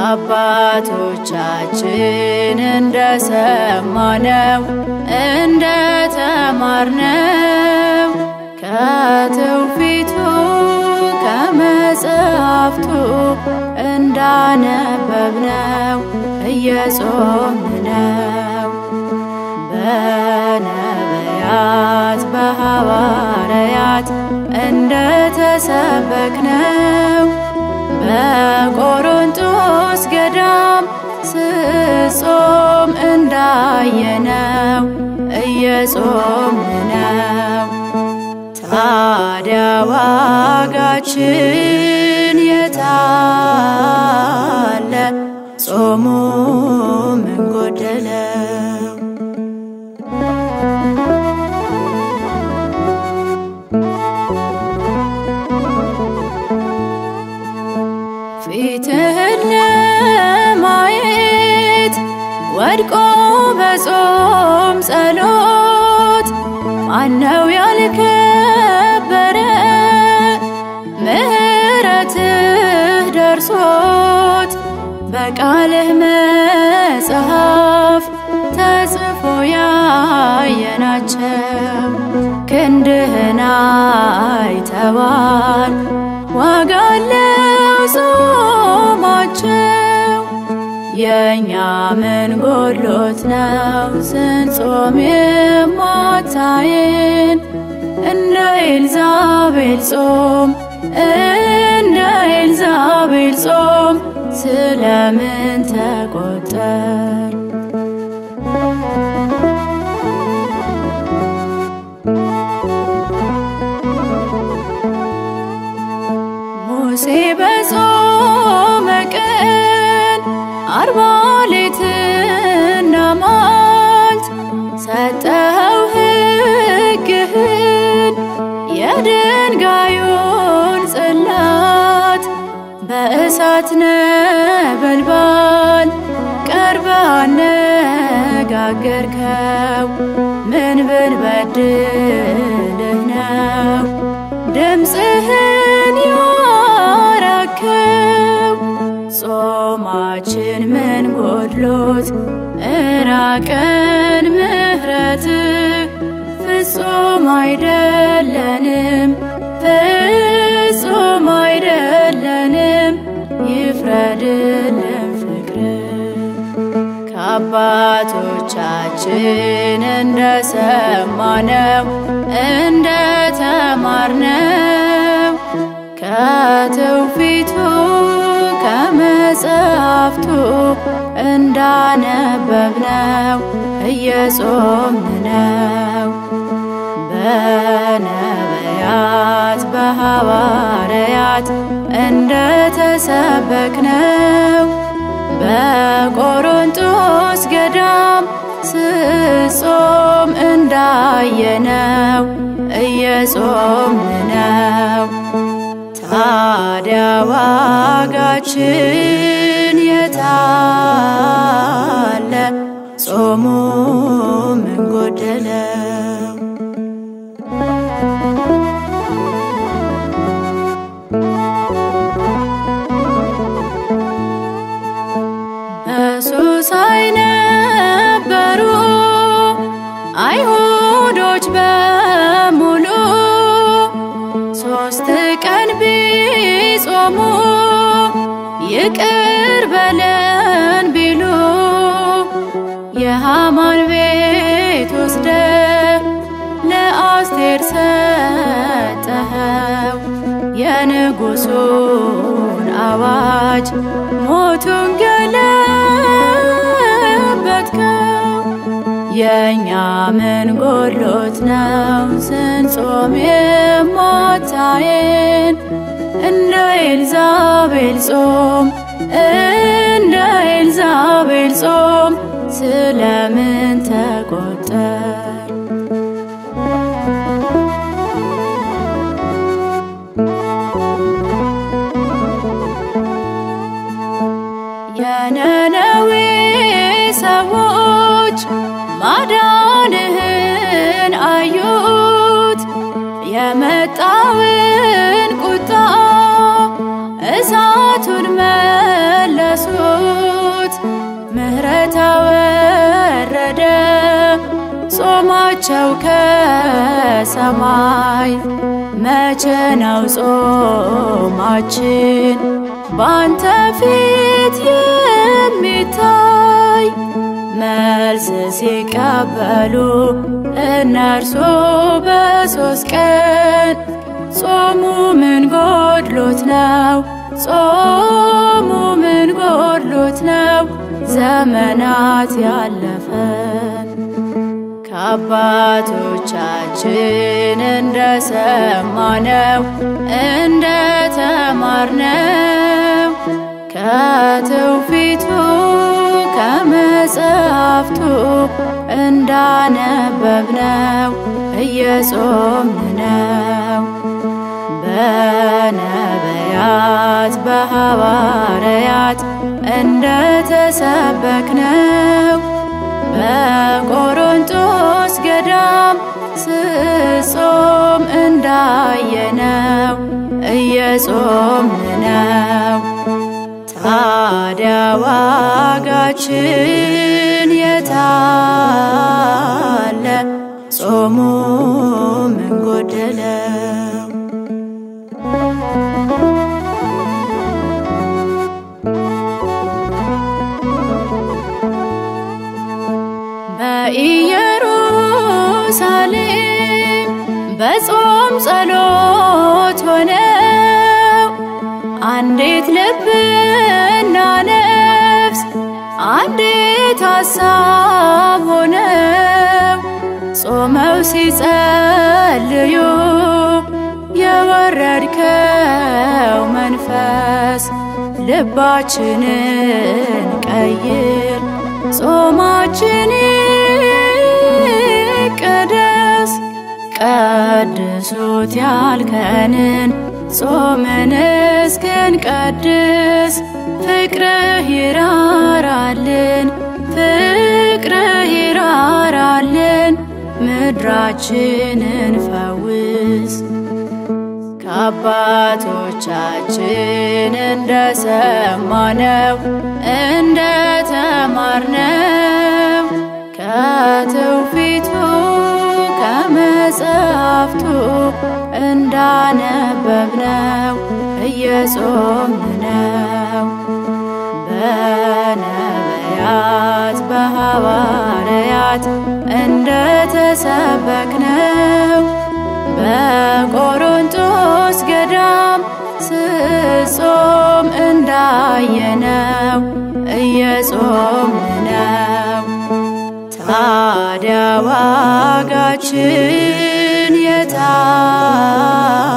ከአባቶቻችን እንደሰማነው እንደተማርነው ከትውፊቱ ከመጽሐፍቱ እንዳነበብነው እየጾምን ነው በነቢያት በሐዋርያት እንደተሰበክነው በቆሮንጦስ ገዳም ስጾም እንዳየነው እየጾምን ነው። ታዲያ ዋጋችን የታለ? ጾሙ ምን ጎደለው? ፊትህን ለማየት ወድቆ በጾም ጸሎት ማነው ያልከበረ? ምሕረትህ ደርሶት በቃልህ መጽሐፍ ተጽፎ ያየናቸው ክንድህን አይተዋል ዋጋ አለው ጾማቸው። የእኛ ምን ጎሎት ነው ስንጾም የማታየን? እንደ ኤልዛቤል ጾም እንደ ኤልዛቤል ጾም ስለምን ተቆጠር? ሙሴ በጾመ ቀን አርባ ሌትና መዓልት ሰጠኸው ሕግህን የድንጋዩን ጽላት በእሳት ነበልባል ቀርበ አነጋገርከው። ምን ብንበድልህ ነው ድምፅህን ያራከው? ጾማችን ምን ጎድሎት እራቀን ምሕረትህ ፍጹም አይደለንም ፍጹም አይደለንም ይፍረድልን ፍቅርህ ከአባቶቻችን እንደሰማነው እንደተማርነው ከትውፊቱ ከመጽሐፍቱ እንዳነበብነው እየጾምን ነው በነቢያት በሐዋርያት እንደተሰበክነው በቆሮንጦስ ገዳም ስጾም እንዳየነው እየጾምን ነው። ታዲያ ዋጋችን የታለ? ጾሙ ምን ጎደለው? በሱሳይ ነበሩ አይሁዶች በሙሉ ሶስት ቀን ቢጾሙ ይቅር በለን ቢሉ የሃማን ቤት ወስደ ለአስቴር ሰጠኸው የንጉሱን አዋጅ ሞቱን ገለበጥከው። የእኛ ምን ጎሎት ነው ስንጾም የማታየን? እንደ ኤልዛቤል ጾም እንደ ኤልዛቤል ጾም ስለምን ተቆጠር? የነነዌ ሰዎች ማዳንህን አዩት፣ የመጣውን ቁጣ እሳቱን መለሱት። ናቸው ከሰማይ መቼ ነው ጾማችን ባንተ ፊት የሚታይ መልስ ሲቀበሉ እነርሱ በሶስት ቀን ጾሙ ምን ጎድሎት ነው? ጾሙ ምን ጎድሎት ነው? ዘመናት ያለፈን ከአባቶቻችን እንደሰማነው እንደተማርነው ከትውፊቱ ከመጽሐፍቱ እንዳነበብነው እየጾምን ነው። በነቢያት በሐዋርያት እንደተሰበክነው በቆሮንጦስ ገዳም ስጾም እንዳየነው እየጾምን ነው። ታዲያ ዋጋችን የታለ? ጾሙ ምን ጎደለው? በኢየሩሳሌም በጾም ጸሎት ሆነው አንዲት ልብና ነፍስ አንዲት ሐሳብ ሆነው ጾመው ሲጸልዩ የወረድከው መንፈስ ልባችንን ቀይር፣ ጾማችን ይቀደስ። ቀድሱት ያልከንን ጾምን እስክንቀድስ ፍቅርህ ይራራልን፣ ፍቅርህ ይራራልን፣ ምድራችንን ፈውስ። ከአባቶቻችን እንደሰማነው እንደተማርነው ከትውፊቱ ከመጽሐፍቱ እንዳነበብነው እየጾምን ነው። በነቢያት በሐዋርያት እንደተሰበክነው በቆሮንጦስ ገዳም ስጾም እንዳየነው እየጾምን ነው። ታዲያ ዋጋችን የታ